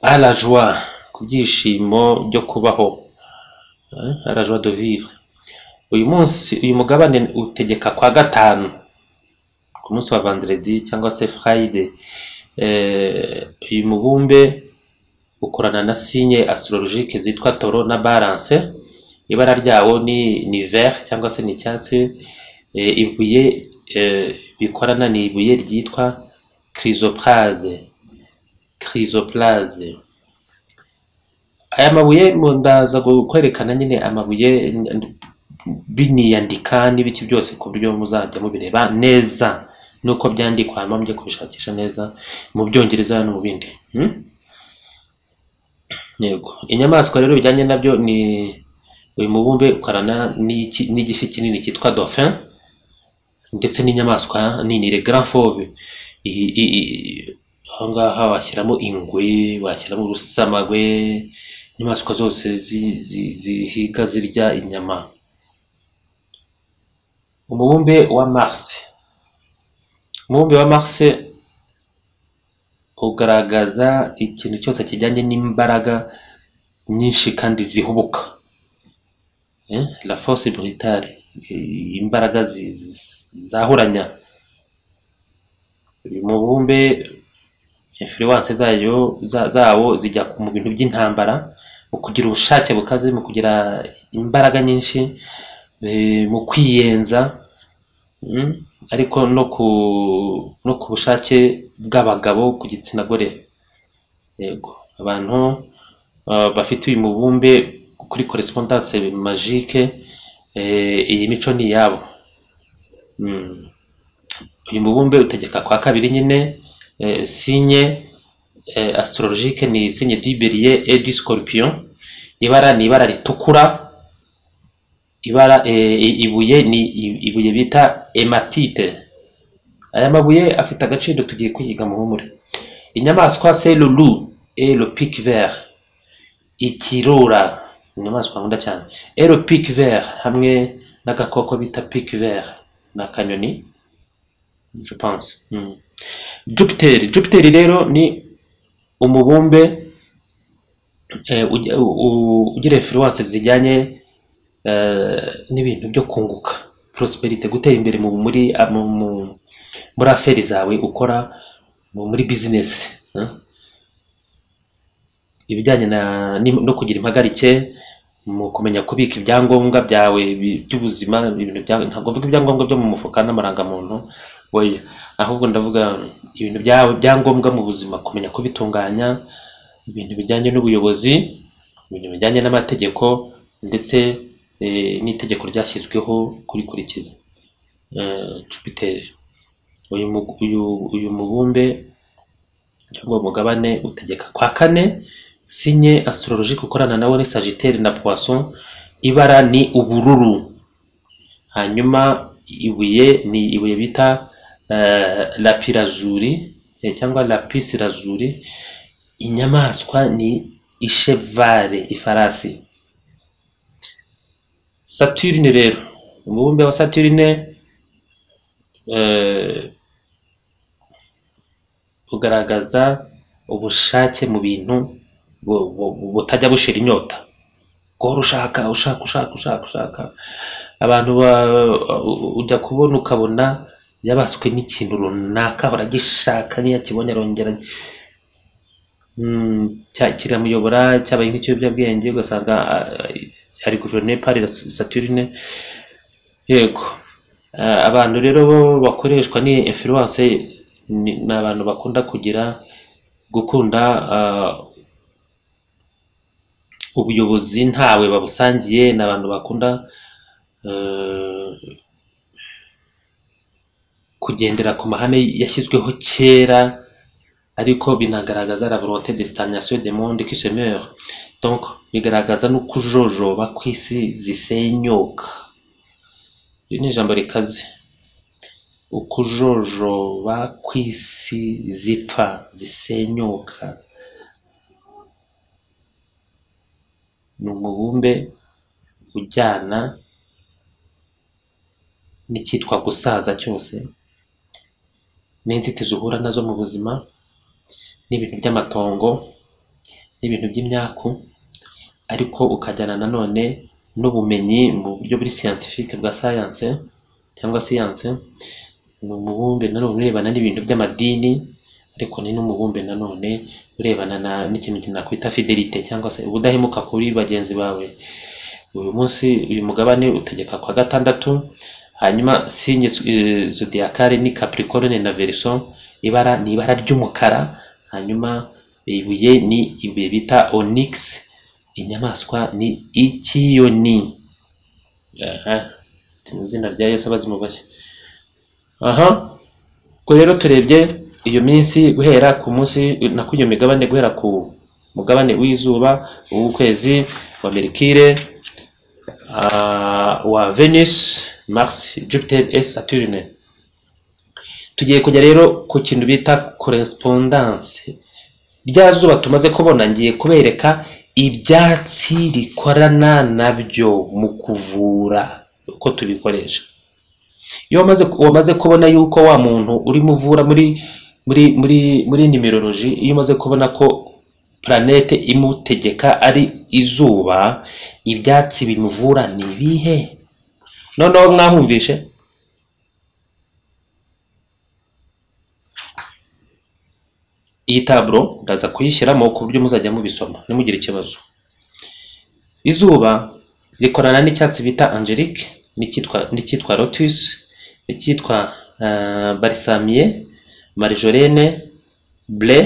à la joie ku byishimo byo kubaho eh, à la joie de vivre uyu munsi uyu mugabane utegeka kwa gatanu ku munsi wa vendredi cyangwa se friday eh, uyu mubumbe ukorana na sinye astrologique zitwa toro na balance ibara ryawo ni ni vert cyangwa se ni icyatsi eh, ibuye eh, bikorana ni ibuye ryitwa chrysoprase chrysoprase aya mabuye mu- ndaza kwerekana nyine amabuye n- n- biniyandika n'ibiki byose ku buryo muzajya mubireba neza nuko byandikwa hanyuma mujye kubishakisha neza mu byongereza no mu bindi hmm? yego inyamaswa rero bijyanye nabyo ni uyu mubumbe ukorana n'iki- n'igifi kinini cyitwa dauphin ndetse n'inyamaswa nini le grand fauve I- i- i- aho ngaha washyiramo ingwe washyiramo urusamagwe inyamaswa zose zi- zi- zihiga zirya inyama umubumbe wa mars umubumbe wa mars ugaragaza ikintu cyose kijyanye n'imbaraga nyinshi kandi zihubuka Eh, la force brutale eh, imbaraga zi- zi- zahuranya uyu mubumbe influence zayo za- zawo zijya ku- mu bintu by'intambara mu kugira ubushake bukaze mu kugira imbaraga nyinshi eh, mu kwiyenza Mm, ariko no ku no ku bushake bw'abagabo ku gitsina gore yego abantu ah, bafite uyu mubumbe kuri korespondanse magique eh, iyi mico ni iyabo Mm. uyu mubumbe utegeka kwa kabiri nyine eh, sinye eh, astrologique ni sinye du bélier et du scorpion ibara ni ibara ritukura ibara eh, i- ibuye ni i- ibuye bita ematite aya mabuye afite agaciro tugiye kuyiga muhumure inyamaswa c'est le loup et le pic vert ikirura inyamaswa nkunda cyane et le pic vert hamwe n'agakoko bita pic vert ni akanyoni je pense mm. Jupiter Jupiter rero ni umubumbe eh, uge- u- u- ugira influence zijyanye eh, n'ibintu byo kunguka prosperity gutera imbere mu muri a- mu- mu- muri aferi zawe ukora mu- muri business eh? ibijyanye na- ni- no kugira impagarike mu kumenya kubika ibyangombwa byawe bi- by'ubuzima ibintu byawe ntabwo mvuga ibyangombwa byo mu mufuka n'amarangamuntu oya ahubwo ndavuga ibintu byawe byangombwa mu buzima kumenya kubitunganya ibintu bijyanye n'ubuyobozi ibintu bijyanye n'amategeko ndetse eh, n'itegeko ryashyizweho kurikurikiza Eh, Jupiter uyu mu- uyu- uyu mubumbe cyangwa umugabane utegeka kwa kane sinye astrologique ukorana nawe ni Sagittaire na Poisson ibara ni ubururu hanyuma ibuye ni ibuye bita eh, lapirazuri eh, cyangwa lapisirazuri inyamaswa ni ishevare ifarasi Saturine rero umubumbe wa Saturine eh, ugaragaza ubushake mu bintu bu- bu- bu- butajya bushira inyota guhora ushaka ushaka ushaka ushaka ushaka abantu ba- u- ujya kubona ukabona yabaswe n'ikintu runaka ahora agishaka niyo akibonye arongera mm, cya- kiramuyobora cyabaye nk'ikiyobyabwenge ugasanga ah, ari guverinoma pari saturine yego Ah, abantu rero bo bakoreshwa ni influence ni ni abantu bakunda kugira gukunda ah, ubuyobozi ntawe babusangiye ni abantu bakunda eh, kugendera ku mahame yashyizweho kera ariko binagaragaza la volonté de stagnation de monde qui se meurt donc bigaragaza no kujojoba kw'isi zisenyuka iri ni ijambo rikaze ukujojoba kw'isi zipfa zisenyuka ni umubumbe ujyana n'icyitwa gusaza cyose n'inzitizi uhura nazo mu buzima n'ibintu by'amatongo n'ibintu by'imyaku ariko ukajyana nanone n'ubumenyi mu buryo buri scientifique bwa science cyangwa siyanse ni umubumbe nanone urebana n'ibintu by'amadini ariko ni n'umubumbe nanone urebana na n'ikintu nakwita fidelite cyangwa se ubudahemuka kuri bagenzi bawe uyu munsi uyu mugabane utegeka kwa gatandatu hanyuma sinye eh, zodiacale ni capricorne na verso ibara ni ibara ry'umukara hanyuma ibuye ni ibuye bita onyx inyamaswa ni ikiyoni aha mu izina rya yesu abazi mubashye aha ubwo rero turebye iyo minsi guhera ku munsi na ku iyo migabane guhera ku mugabane w'izuba uw'ukwezi wa merikire ah, wa Venus, Mars, Jupiter et Saturne. Tugiye kujya rero ku kintu bita correspondance. Rya zuba tumaze kubona ngiye kubereka ibyatsi rikorana nabyo mu kuvura uko tubikoresha. Iyo wamaze wamaze kubona yuko wa muntu urimo uvura muri muri muri muri numerology iyo umaze kubona ko planete imutegeka ari izuba ibyatsi bimuvura ni ibihe noneho mwahumvishe iyi taburo ndaza kuyishyiramo ku buryo muzajya mubisoma nimugire ikibazo izuba rikorana n'icyatsi bita angelique n'icyitwa n'icyitwa lotus n'icyitwa uh, barisamiye marijorene ble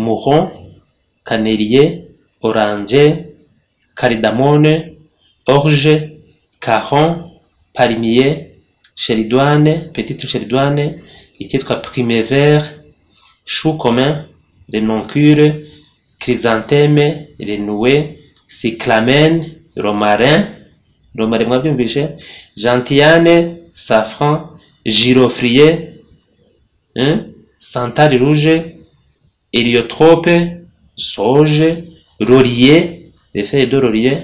muron kaneriye oranje karidamone oruje karon parimiye sheridwane petite sheridwane icyitwa primevere chou commun renoncule chrysantheme renoué cyclamen romarin romarin mwabyumvise gentiane safran girofrier santari rouge heliotrope soje laurier les feuilles de laurier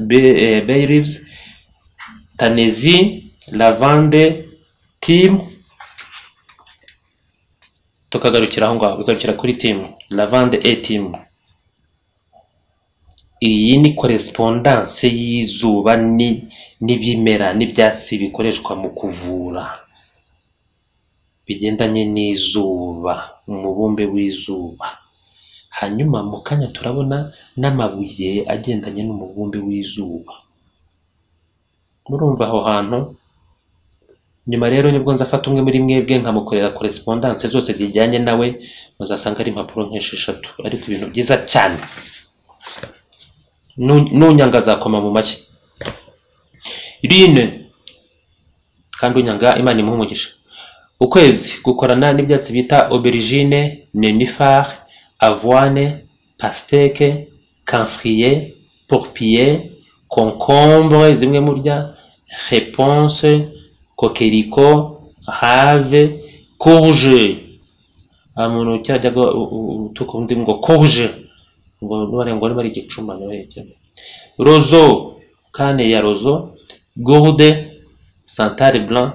bay, bay leaves tanesi lavande tim tukagarukira aho ngaho bigarukira kuri tim lavande e tim iyi ni korespondanse y'izuba ni- n'ibimera n'ibyatsi bikoreshwa mu kuvura bigendanye n'izuba umubumbe w'izuba hanyuma mu kanya turabona n'amabuye agendanye n'umubumbe w'izuba murumva aho hantu nyuma rero nibwo nzafata umwe muri mwebwe nkamukorera korespondanse zose zijyanye nawe muzasanga ari impapuro nk'esheshatu ariko ibintu byiza cyane Nu- nunyanga azakoma mu mashyi rine kandi unyanga imana imuha umugisha ukwezi gukorana n'ibyatsi bita aubergine nenifar avoine pasteke camfrier porpier concombre zimwe murya reponse kokeriko have courge aha muntu cyajyaga utuka undi ngo courge ngo nubare ngo niba ari igicuma niba ari igicuma. rozo kane ya rozo gourde santare blanc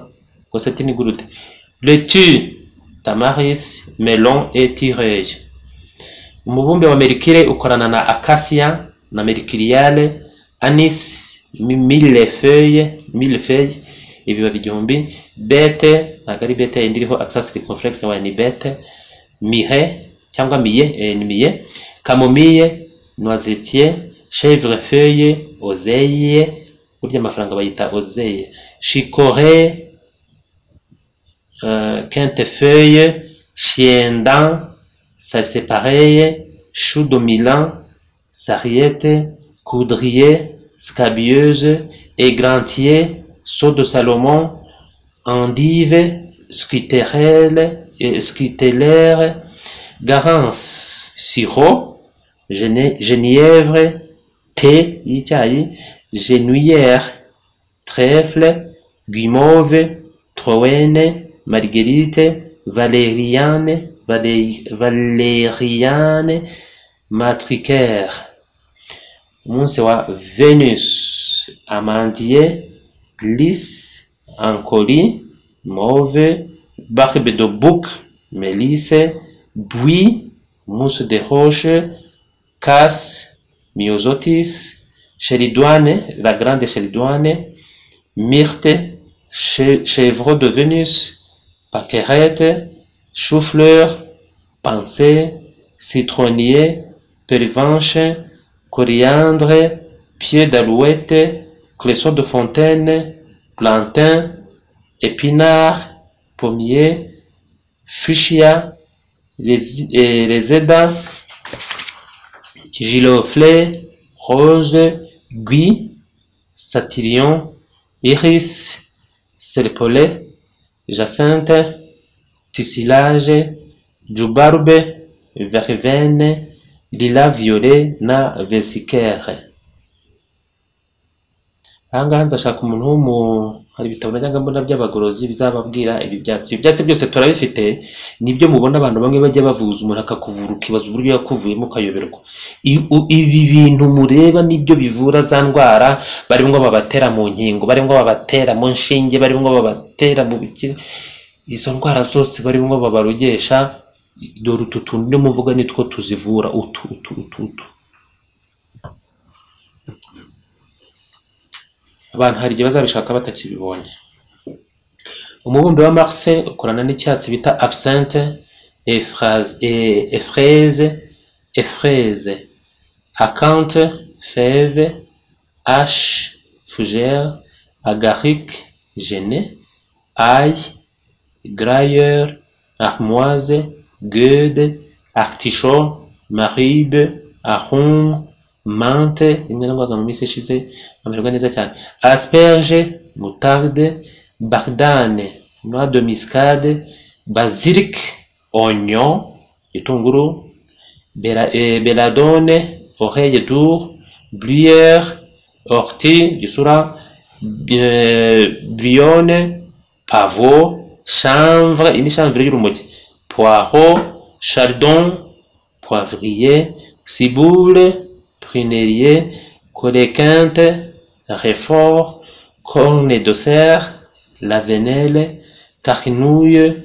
rwose ati ni gourde Laitue, tamaris, melon et tireille. Umubumbe wa merikire ukorana na acacia na merikiriale, anis, mi- millefeuille, millefeuille, ibibabi igihumbi, bete, ntabwo ari bete yindi iriho access complex wayo ni bete, mihe cyangwa miye, eh, ni miye, kamomille, noisetier, chevrefeuille, ozeye, burya amafaranga bayita ozeye, chicorée, euh, quintefeuille, chiendan, salsé pareil, chou de Milan, sarriette, coudrier, scabieuse, égrantier, saut de Salomon, endive, scuterelle, euh, scutellaire, garance, sirop, gene- genièvre, thé, icyayi, genouillère, trèfle, guimauve, troène, marguerite, valériane, valé- valériane, matricaire. Umunsi wa Venus, amandier, lys, ancoli, mauve, barbe de bouc, mélisse, buis, mousse de roche, casse, myosotis, chéridoine, la grande chéridoine, myrte, che- chèvre de Vénus, paquerette, chou-fleur, pensée, citronnier, pervenche, coriandre, pied d'alouette, cresson de fontaine, plantain, épinard, pommier, fuchsia, les, et les édans, giroflée, rose, gui, Satyrion, Iris, Serpolet, Jacinthe, Tissilage, Jubarbe, Verveine, Lila Violet na Vesicere. Aha ngaha nzashaka umuntu w'umu... hari ibitabo najyaga mbona by'abagorozi bizababwira ibi byatsi. Ibyatsi byose turabifite, nibyo mubona abantu bamwe bajya bavuza umuntu akakuvura ukibaza uburyo yakuvuyemo ukayoberwa. I- u- Ibi bintu mureba nibyo bivura za ndwara barimo babatera mu nkingo barimo babatera mu nshinge barimo babatera mu biki izo ndwara zose barimo babarogesha dore utu tuntu ndimo mvuga nitwo tuzivura utu utu utu utu abantu hari igihe bazabishaka batakibibonye umubumbe wa marse ukorana n'icyatsi bita absinthe efraze e- efreze efreze akante feve H, fougère, agaric, gené, ail, grailleur, armoise, gueude, artichaut, maribe, arum, mante rimwe nagwaga mu minsi ishize amererwa neza cyane asperge mutarde bardane noix de muscade basilic oignon gitunguru bela- eh, beladone oreille d'our bruyère ortie gisura eh, brionne pavo chanvre iyi ni chanvre y'urumogi poiro chardon poivrier ciboule prunelier coléquinte réfort corne de cerf lavenelle carnouille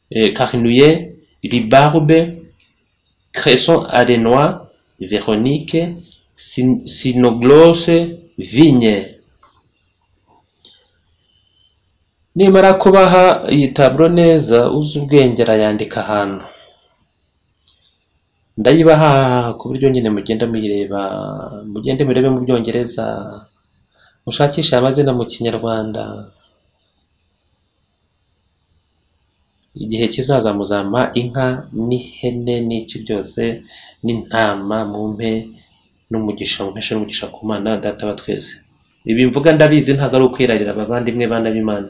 eh, Carnouillet, Libarbe, Cresson Adenois, Véronique, Sin- Sinoglosse, Vigne. nimara kubaha iyi taburo neza uzi ubwenge arayandika ahantu ndayibaha ku buryo nyine mugenda muyireba mugende murebe mu byongereza mushakishe amazina mu kinyarwanda igihe kizaza muzampa inka n'ihene n'iki byose n'intama mumpe n'umugisha mumpeshe n'umugisha ku mana data wa twese ibi mvuga ndabizi ntabwo ari ukwirarira abavandimwe bana b'imana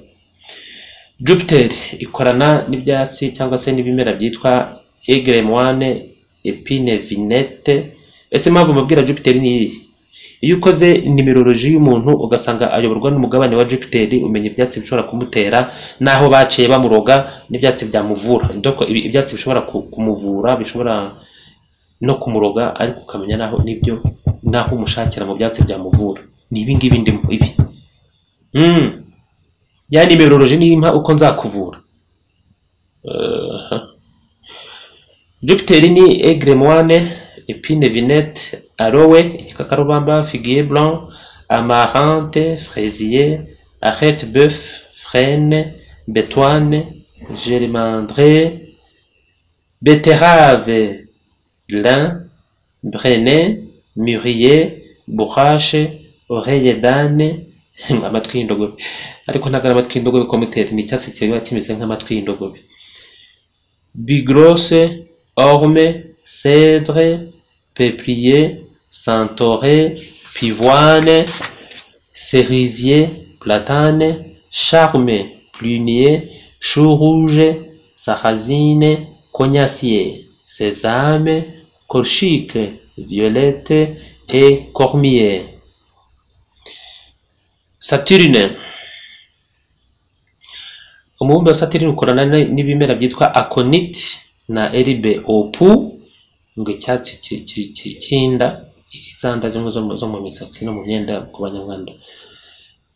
jupiter ikorana n'ibyatsi cyangwa se n'ibimera byitwa egremoine epine vinette ese impamvu mubwira jupiter ni iyihe iyo ukoze nimeroloji y'umuntu ugasanga ayoborwa n'umugabane wa jupiter umenya ibyatsi bishobora kumutera n'aho baciye bamuroga n'ibyatsi byamuvura Ndoko ibi- ibyatsi bishobora ku- kumuvura bishobora no kumuroga ariko ukamenya n'aho n'ibyo n'aho umushakira mu byatsi byamuvura ni ibi ngibi ndimo ibi Mm. ya nimeroloji n'impa uko nzakuvura Jupiter ni egremoine, épine vinette, aloe, igikakarubamba, figuier blanc, amarante, fraisier, arête bœuf, frêne, bétoine, germandré, betterave, lin, brenet, mûrier, bourrache, oreille d'âne, amatwi y'indogobe ariko ntabwo ari amatwi y'indogobe komuteri ni icyatsi kiba kimeze nk'amatwi y'indogobe Bigrose, orme, cèdre, peuplier, santoré, pivoine, cerisier, platane, charme, prunier, chou rouge, sarrasine, cognacier, sésame, colchique, violette et cormier. Saturne. umubumbe wa Saturn ukorana ni- n'ibimera byitwa aconite na eribe opu ngo icyatsi ki- ki- ki- cy'inda izanda zimwe zo mu zo mu misatsi no mu myenda ku banyarwanda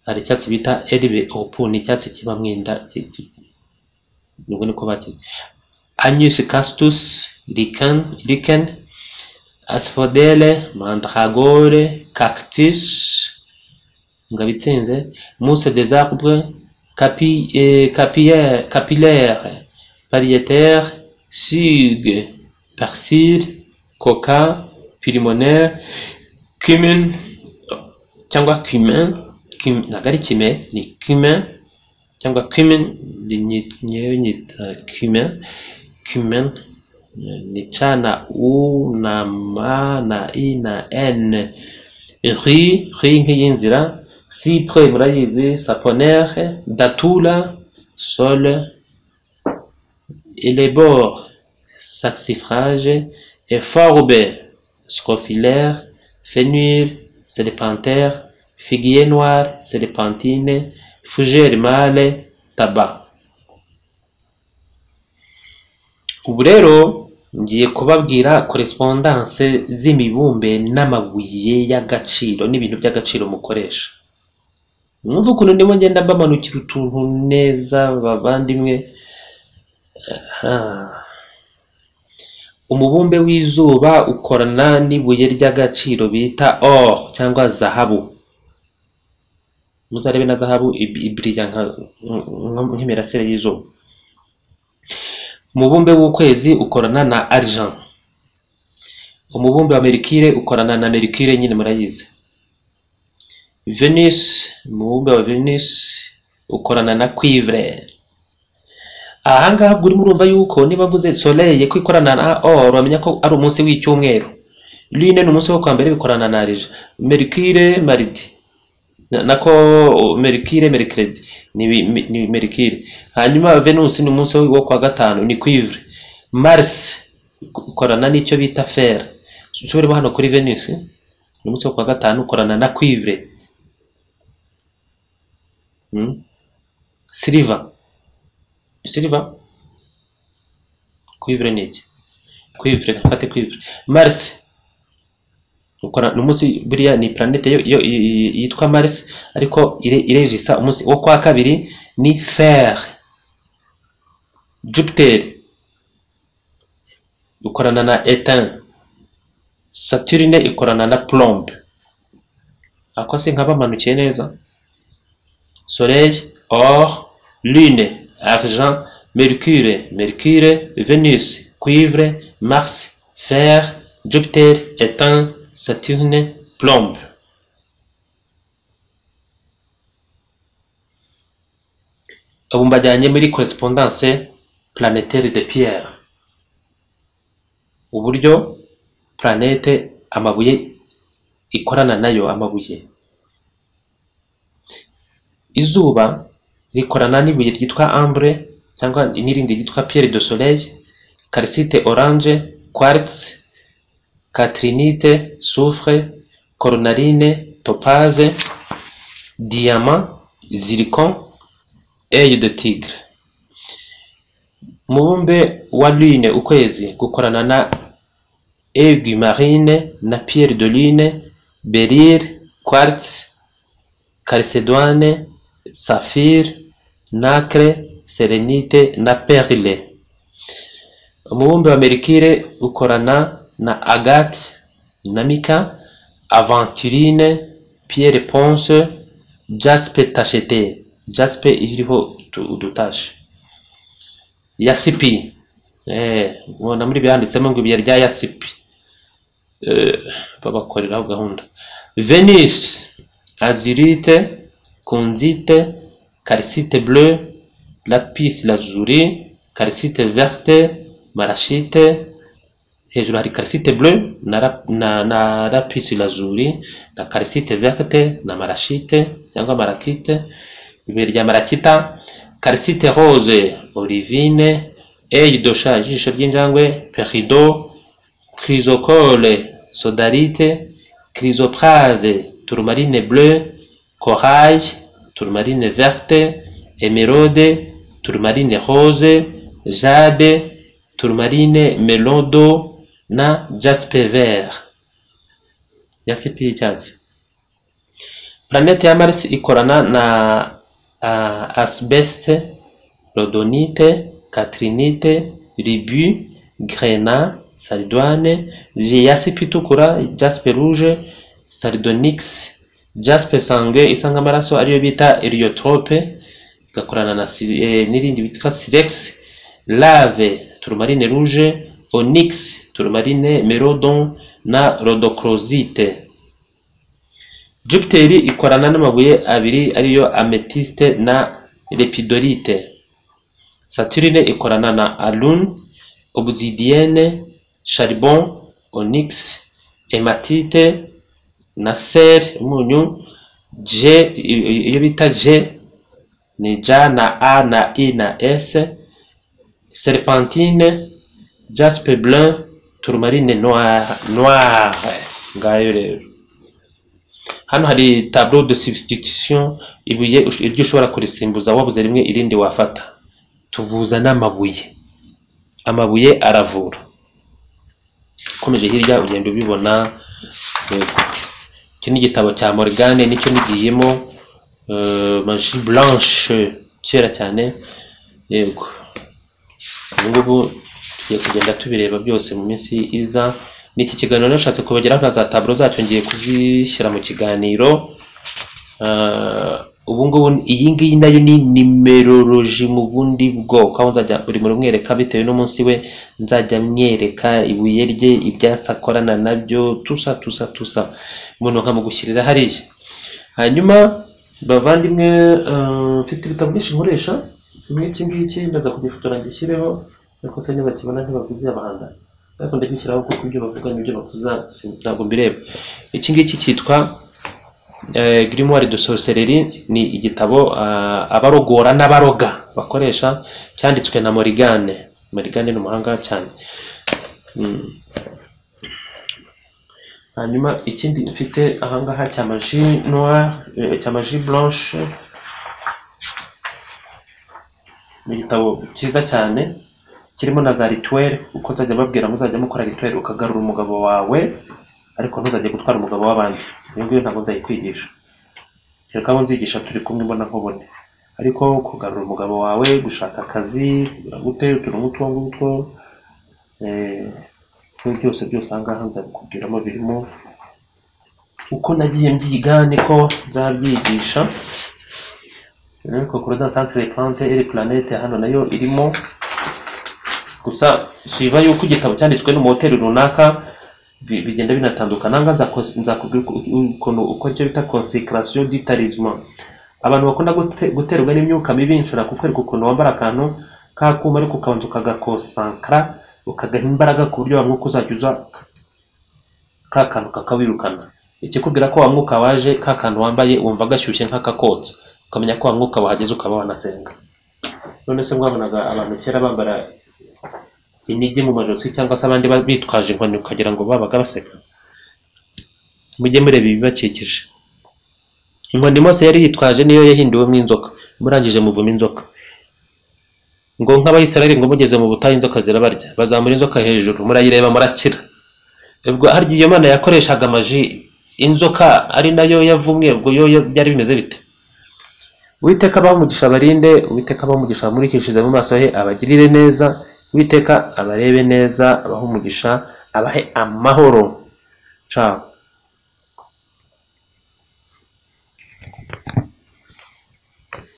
hari icyatsi bita eribe opu ni icyatsi kiba mu inda ki- ki- nibwo niko bakizi anus castus lichen lichen asphodele mandragore cactus ngo abitsinze mousse des arbres capi, eh, capillaire, capillaire variétaire sugue persil coca pulmonaire cumin cyangwa cumin cum- ntabwo ari kime ni cumin cyangwa cumin ni- ni- nyewe nyita cumin cumin eh, ni ca na u na ma na i na n ri ri nk'iy'inzira cypre murayizi saponere datula sol élébore saxifrage eforbe scrofilaire fénuil serpentaire figuier noir serpentine fougère mâle tabac ubu rero ngiye kubabwira korespondanse z'imibumbe n'amabuye y'agaciro n'ibintu by'agaciro mukoresha mwumva ukuntu ndimo ngenda mbamanukira utuntu neza bavandimwe Ah. umubumbe w'izuba ukorana n'ibuye ry'agaciro bita or cyangwa zahabu muzarebe na zahabu ib- ibirya nka- nka- nk'imirasire y'izuba umubumbe w'ukwezi ukorana na argent umubumbe wa mercure ukorana na mercure nyine murayizi venus umubumbe wa venus ukorana na cuivre ahangaha ubwo urimo urumva yuko niba mvuze soleil ko ikorana na or bamenya ko ari umunsi w'icyumweru lune ni umunsi wo kwa mbere bikorana na rija merikire maridi Na- nako merikire merikredi ni bi- mi- ni merikire hanyuma venusi ni umunsi wo kwa gatanu ni kwivre marisi ukorana n'icyo bita fera nsubiremo hano kuri venusi ni umunsi wo kwa gatanu ukorana na kwivre Mm. siliva siliva kwivre ni iki kwivre nafate kwivre marisi ukora ni umunsi buriya ni planete yo, yo, y- y- yitwa mars ariko ire, irejisa umunsi wo kwa kabiri ni fer jupiter ikorana na etin saturine ikorana na plombe ako se nka bamanukiye neza soleil or lune argent mercure mercure venus cuivre mars fer jupiter etin saturne plombe ubu mbajyanye muri correspondance planetaire de pierre uburyo planete amabuye ikorana nayo amabuye izuba rikorana n'ibuye ryitwa ambre cyangwa n'irindi ryitwa pierre de soleil calcite orange quartz catrinite soufre coronaline topaze diamant zircon œil de tigre umubumbe wa lune ukwezi gukorana na aigu marine na pierre de lune beryl quartz calcédoine saphir nacre serenite na perle umubumbe wa mercure ukorana na agate na mica aventurine pierre ponce jaspe tachete jaspe iriho utu- udutashe yasipi eh ubona muri byanditsemo ngo ibuye rya yasipi eh babakoreraho gahunda venise azurite kunzite calcite bleu lapis lazuli calcite verte marashite hejuru hari calcite bleu na, rap- na, na lapis lazuli na calcite verte na marashite cyangwa marakite ibuye rya marakita calcite rose olivine œil de chat ijisho ry'injangwe perido chrysocole sodalite chrysoprase tourmaline bleu corail tourmaline verte émeraude tourmaline rose jade tourmaline melodo na jaspe vert yasipi y'icyatsi Planete ya Mars ikorana na uh, asbeste, rhodonite, katrinite, ribu, grena, sardouane, jaspe itukura, jaspe rouge, sardonyx, jaspe sangue isa nk'amaraso ariyo bita heliotrope, igakorana na si- eh, n'irindi bitwa silex, lave, tourmaline rouge, onyx, tourmaline merodon na rhodochrosite. Jupiteri ikorana n'amabuye abiri ariyo amethyste na lepidolite. Saturine ikorana na alun, obsidienne, charbon, onyx, hematite na ser umunyu je i- i- iyo bita je ni J na A na I na S serpentine jaspe blanc tourmaline noir noir ngayo rero hano hari tableau de substitution ibuye ush- iryo ushobora kurisimbuza wabuze rimwe irindi wafata tuvuza n'amabuye amabuye aravura ukomeje hirya ugenda ubibona yego. iki ni igitabo cya morgane nicyo nigiyemo eh, magie blanche kera cyane yego ubu ngubu tugiye kugenda tubireba byose mu minsi iza n'iki kiganiro nashatse kubageraho na za taburo zacyo ngiye kuzishyira mu kiganiro Ah, ubu ngubu iyi ngiyi nayo ni nimeroloji mu bundi bwoko aho nzajya buri muntu mwereka bitewe n'umunsi we nzajya myereka ibuye rye ibyatsi akorana nabyo tusa tusa tusa umuntu nkamugushyirira hariya hanyuma bavandimwe ah, mfite ibitabo byinshi nkoresha bimwe iki ngiki ndaza kugifotora ngishyireho ariko se nibakibona ntibavuze abahangana ariko ndagishyiraho kuko ibyo bavuga n'ibyo bavuza ntabwo mbireba iki ngiki cyitwa eh, grimoire de sorcellerie ni igitabo ah, abarogora n'abaroga bakoresha cyanditswe na morigane morigane ni umuhanga cyane Mm. hanyuma ikindi mfite ahangaha cya maji noire eh, cya maji blanche ni igitabo cyiza cyane kirimo na za rituweli uko nzajya mbabwira ngo uzajya mukora rituweli ukagarura umugabo wawe ariko ntuzajye gutwara umugabo w'abandi iyo ngiyo ntabwo nzayikwigisha kereka abo nzigisha turi kumwe mbona nkubone ariko kugarura umugabo wawe gushaka akazi kugira ngo ute utuntu nk'utwo ngutwo eh, ibyo byose byose aha ngaha nzabikubwiramo birimo uko nagiye mbyiga niko nzabyigisha ariko Corona Centre Plante iri planete hano nayo irimo gusa suiva yuko igitabo cyanditswe n'umuhoteli runaka bi- bigenda binatandukana aha ngaha nza- nzakubwira uko- ukuntu ukora icyo bita consécration du talisman abantu bakunda gute- guterwa n'imyuka mibi nshobora kukwereka ukuntu wambara akantu k'akuma ariko ukabanza ukagakonsankara ukagaha imbaraga ku buryo wa mwuka uzajya uza ka kantu kakawirukana ikikubwira ko wa mwuka waje ka kantu wambaye wumva gashyushye nk'akakotsa ukamenya ko wa mwuka wahageze ukaba wanasenga none se mwabonaga abantu kera bambara inigi mu majosi cyangwa se abandi ba- bitwaje inkoni ukagira ngo babaga baseka mujye mureba ibibakikije inkoni mose yari yitwaje niyo yahinduwemo inzoka murangije muvuma inzoka ngo nk'abayisiraheli ngo mugeze mu butayu inzoka zirabarya bazamura inzoka hejuru murayireba murakira ubwo harya iyo mana yakoreshaga amaji inzoka ari nayo yavumwe ubwo yo yo- byari bimeze bite Uwiteka abaha umugisha abarinde, Uwiteka abaha umugisha abamurikishirize mu maso he, abagirire neza, Uwiteka abarebe neza, abahe umugisha, abahe amahoro. Ciao.